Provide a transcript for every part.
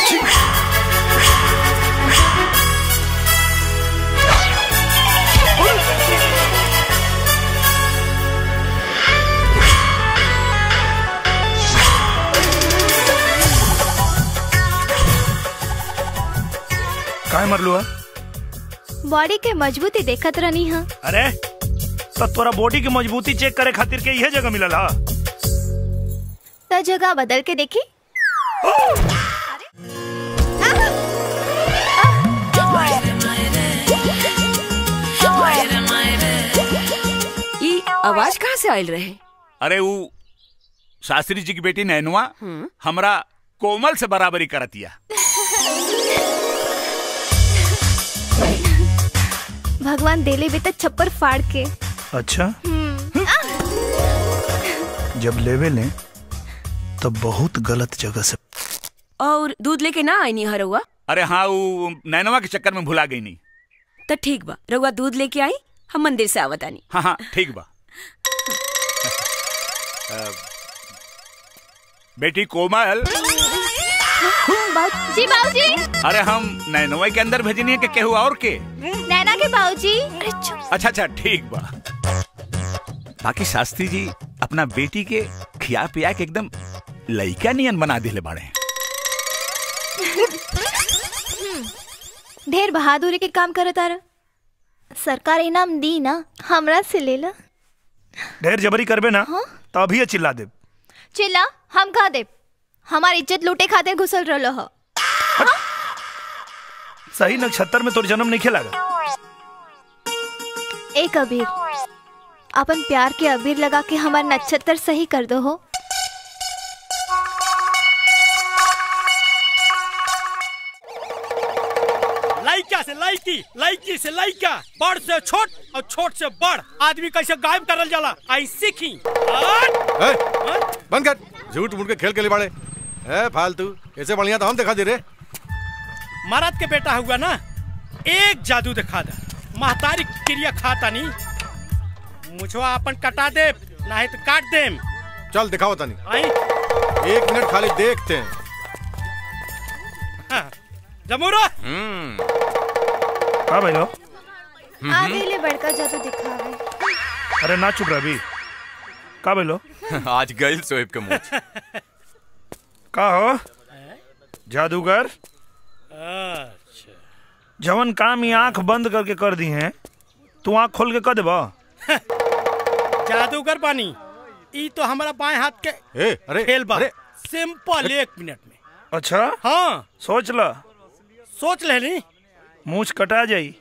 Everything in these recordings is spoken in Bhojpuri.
काय मरलू बॉडी के मजबूती देखत रहनी हा अरे तो तोरा बॉडी की मजबूती चेक करे खातिर के यह जगह मिलल हा तो जगह बदल के देखी ई आवाज कहाँ से आयल रहे अरे वो शास्त्री जी की बेटी नैनुआ हमरा कोमल से बराबरी करतिया भगवान देले भी तो छप्पर फाड़ के अच्छा जब लेवे लें तब बहुत गलत जगह से और दूध लेके ना आई नी हरुआ अरे हाँ वो नैनुआ के चक्कर में भुला गई नहीं तो ठीक बा रउआ दूध लेके आई हम मंदिर से आवत आनी हाँ हाँ ठीक बा अ, बेटी कोमल जी बाबूजी अरे हम नैनुआ के अंदर भेजनी है कि केहू और के नैना के बाबूजी अरे चुप अच्छा अच्छा ठीक बा बाकी शास्त्री जी अपना बेटी के खिया पिया के एकदम लइका नियन बना दिले बाड़े ढेर बहादुरी के काम करत तारा सरकार इनाम दी ना हमरा से लेला ढेर जबरी करबे ना तो अभी चिल्ला दे चिल्ला हम खा दे हमारी इज्जत लूटे खातिर घुसल रहलो हो सही नक्षत्र में तोर जन्म नहीं खेलागा एक अबीर अपन प्यार के अबीर लगा के हमार नक्षत्र सही कर दो हो लड़का से लड़की लड़की से लड़का बड़ से छोट और छोट से बड़ आदमी कैसे गायब करल जाला आई सीखी ए, बंद कर झूठ मूठ के खेल के लिए बाड़े ए फालतू ऐसे बढ़िया तो हम दिखा दे रे महाराज के बेटा हुआ ना एक जादू दिखा दा महतारी क्रिया खाता नहीं मुझवा अपन कटा दे नहीं तो काट दे चल दिखाओ तनी आई एक मिनट खाली देखते हैं हाँ, जमूरा हाँ भाई लो आ गईले बड़का जादू दिखावे अरे ना चुप रहा अभी का भाई लो आज गई सोहेब के मुंह का हो जादूगर अच्छा जवन काम ये आंख बंद करके कर दी हैं तू आंख खोल के कर देबा जादूगर बानी ई तो हमारा बाएं हाथ के ए अरे खेल बा अरे सिंपल एक मिनट में अच्छा हाँ सोच ला सोच ले नी मूछ कटा जाई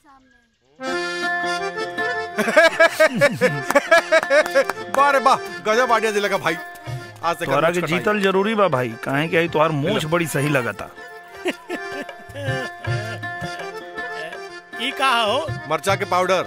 बारे वाह गजब आइडिया दिला का भाई आज से तोहरा घर के में जीतल जरूरी बा भाई काहे कि आई तोहार मूछ बड़ी सही लगता ई कहा हो मरचा के पाउडर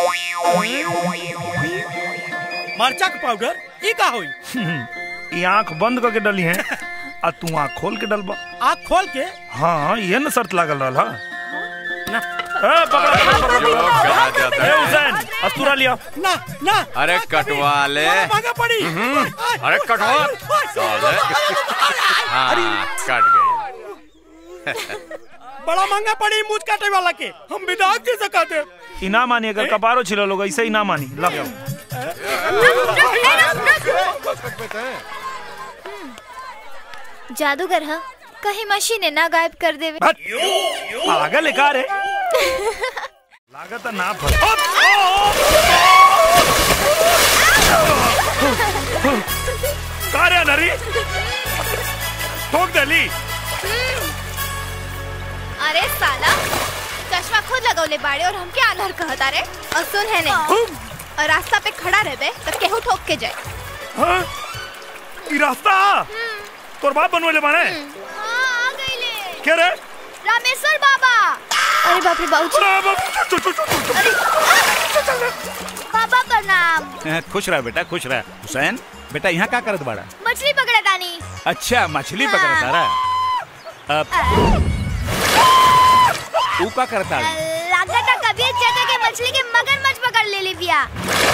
मरचा का पाउडर ई का होई ये आंख बंद करके डली हैं आ तू आंख खोल के डलबा आँख खोल के हाँ ये न शर्त लागल रहा ना ए, पकड़ा, पकड़ा, पकड़ा, जो पकड़ा। कहा जाता ए, है हुसैन अस्तूरा लिया ना ना अरे कटवा ले महंगा पड़ी अरे कटवा साले हाँ कट गई बड़ा महंगा पड़ी मुझ काटे वाला के हम विदाउट दे सकाते इना मानी अगर कपारो छिलो लोग ऐसे ही ना मानी ला जादूगर हाँ कहीं मशीन ना गायब कर देवे हट। पागल है का रे लागत है ना फस का रे नरी ठोक दली अरे साला चश्मा खुद लगौले बाड़े और हमके आलर कहता रे और सुन है नहीं और रास्ता पे खड़ा रहबे तो केहू ठोक के जाए हाँ? ई रास्ता तोर बाप बनवेले बाने हाँ, आ गईले के रे रामेश्वर बाबा अरे बाप रे बाबू अरे बाप, चुप, चुप, चुप, चुप। बाबा प्रणाम खुश रह बेटा खुश रह हुसैन बेटा यहाँ का करत बाड़ा मछली पकड़ा तानी अच्छा मछली पकड़ तारा अब तू का करता लागता कभी चाचा के मछली के मगरमच्छ पकड़ ले ली बिया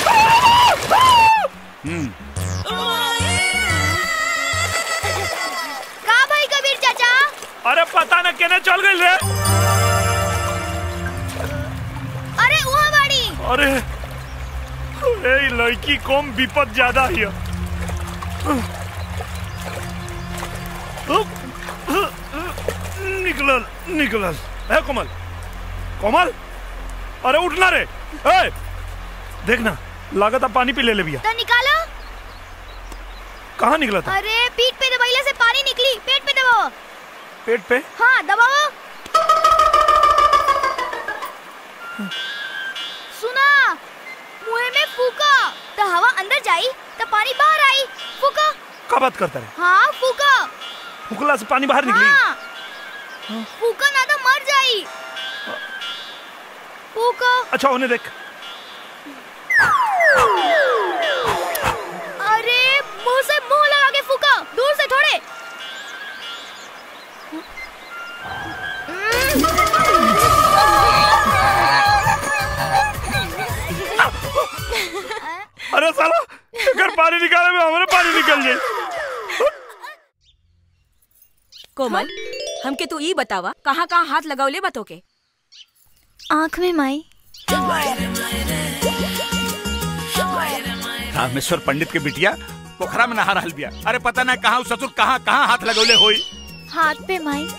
हम्म का भाई कबीर चाचा अरे पता न केने चल गई रे अरे वहाँ बाड़ी अरे ए लड़की कम विपद ज्यादा हिय निकलल निकलल है कोमल कोमल अरे उठना रे ए देखना लागत अब पानी पी ले ले भैया तो निकालो कहाँ निकला था अरे पीठ पे दबाइले से पानी निकली पेट पे दबाओ पेट पे हाँ दबाओ सुना मुंह में फूका तो हवा अंदर जाई तो पानी बाहर आई फूका का बात करता रे हाँ फूका फुकला से पानी बाहर निकली हाँ फूका ना तो मर जाई फूका अच्छा उन्हें देख अरे मुंह से मुंह लगा के फूका दूर से थोड़े अरे साला अगर पानी निकाले में हमारे पानी निकल जाए कोमल हमके तू ई बतावा कहाँ कहाँ हाथ लगावले बतो के आँख में माई रामेश्वर पंडित के बिटिया पोखरा में नहा रहल बिया अरे पता ना कहाँ उ ससुर कहाँ कहाँ हाथ लगौले होई हाथ पे माई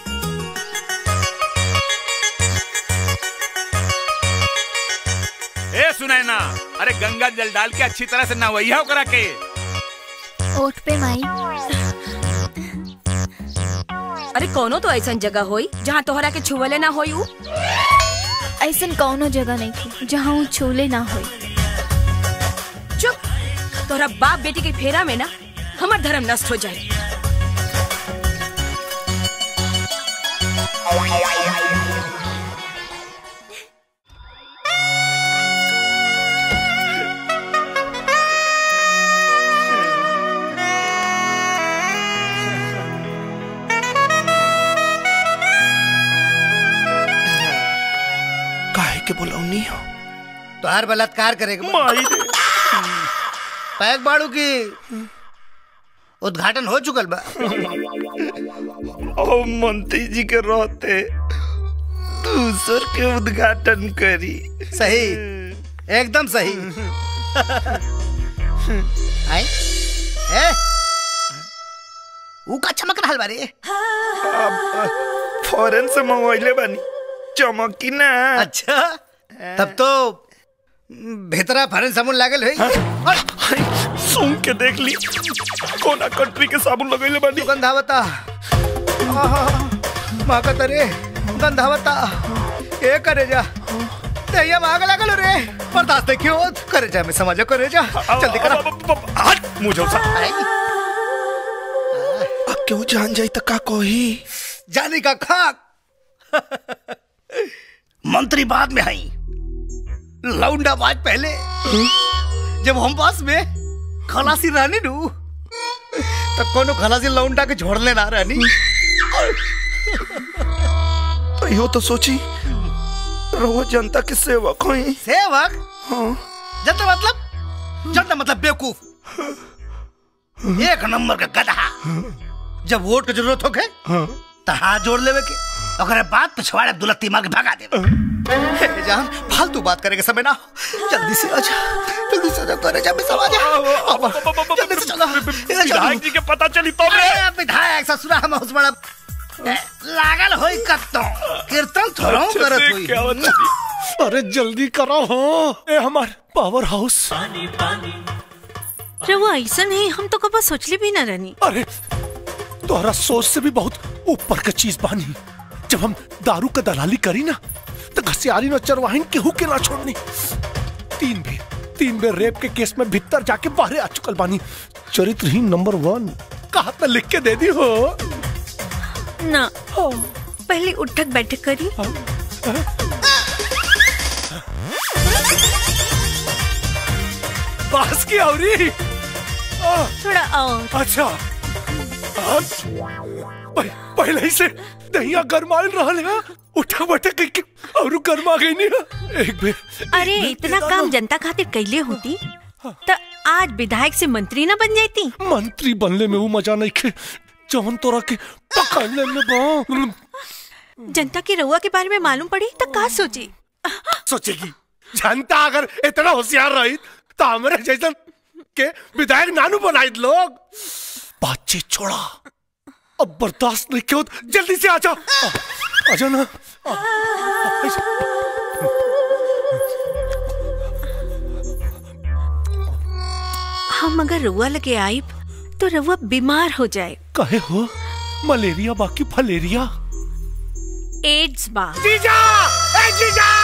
ए सुनाय ना अरे गंगा जल डाल के अच्छी तरह से नहवैया करा के ओठ पे माई अरे कोनो तो ऐसा जगह होई जहाँ तोहरा के छुवले ना होई उ ऐसन कौनो जगह नहीं थी जहाँ वो छोले ना हो चुप तोहरा बाप बेटी के फेरा में ना हमार धर्म नष्ट हो जाए काहे के बोलौनी हो तोहार बलात्कार करेगा माई रे पैक बाड़ू की उद्घाटन हो चुकल बा ओ मंत्री जी के रहते दूसर के उद्घाटन करी सही एकदम सही आई ए ऊ का चमक रहल बारे फॉरेन से मंगवाइले बानी चमकी ना अच्छा तब तो भीतरा फरन साबुन लागल है सुन के देख ली कोना कंट्री के साबुन लगैले बानी गंधावता माकत रे गंधावता ए करे जा दहिया माग लागल रे बर्दाश्त देखियो करे जा मैं समझ करे जा जल्दी करा हट मुझे सा आई, अब क्यों जान जाई त का कोही जानी का खाक मंत्री बाद में आई लौंडा बाज पहले जब हम पास में खलासी रानी नू तो कोनो खलासी लौंडा के छोड़ लेना रानी तो यो तो सोची रहो जनता के सेवक होई सेवक हाँ जनता मतलब जनता मतलब बेवकूफ एक नंबर का गधा जब वोट की जरूरत होके हाँ तो हाथ जोड़ लेवे के ओकरे बाद पिछवाड़े दुलत्ती मार के भगा देवे हे जान फालतू बात करे के समय ना हो जल्दी से आजा जल्दी से आजा करे जा मिसल आजा अब जल्दी से चलो इधर चलो। विधायक जी के पता चली तो मैं अरे विधायक ससुरा हम उस बड़ा ए, लागल होई कत्तो कीर्तन थोड़ा करत होई क्या होता अरे जल्दी करो हो ए हमार पावर हाउस रवा ऐसा नहीं हम तो कबा सोचले भी ना रहनी अरे तोहरा सोच से भी बहुत ऊपर का चीज बानी जब हम दारू का दलाली करी ना तो घसियारी न चरवाहिन केहू के ना छोड़नी तीन बेर तीन बेर रेप के केस में भीतर जाके बाहर आ चुकल बानी चरित्रहीन नंबर वन कहा तो लिख के दे दी हो ना पहले उठक बैठक करी बास की औरी आ, थोड़ा और अच्छा आ, पह- पहले ही से दहिया गरमाल रहल है उठा बटा के और गरमा गई नहीं एक बेर अरे एक बेर इतना दे काम दाना। जनता खातिर कैले होती तो आज विधायक से मंत्री ना बन जाती मंत्री बनले में वो मजा नहीं खे जौन तोरा के पकड़ ले ले बा जनता की रउआ के बारे में मालूम पड़ी तो का सोची सोचेगी जनता अगर इतना होशियार रही तो हमारे जैसन के विधायक नानू बनाई लोग बातचीत छोड़ा अब बर्दाश्त नहीं क्यों जल्दी से आजा आ, आजा ना आ, आ, ऐसे। हम अगर रउआ लगे आइब तो रउआ बीमार हो जाए कहे हो मलेरिया बाकी फलेरिया एड्स बा जीजा ए जीजा